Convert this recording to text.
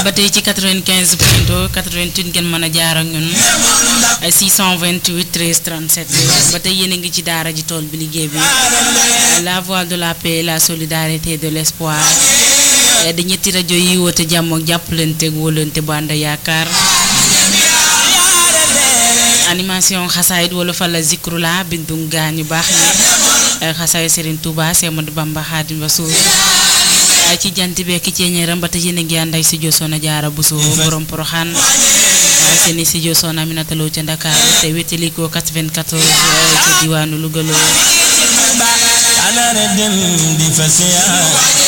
ba tey ci 95 point 2 88 ngeen mën a jaar ak ñun 628 13 37 ba tey yéen a ngi ci daara ji tool bi liggéey bi la voix de la paix la solidarité de l'espoir di ñetti rajo yi woote jàmm ak jàppalante ak wóolante bu ànd yaakaar animation xasaayit wala fa la zikru la bindum gaa ñu baax ñi xasaay Serigne Touba Semadou Bamba Xaadim Rasuul ci jant beeki ceeñeeram ba te yéen a ngi ànd ak si Soxna Jaara Buso borom Poroxaan seen i studio Soxna Aminata Lo ca Dakar te wétali ko 94 ci diwaanu Louga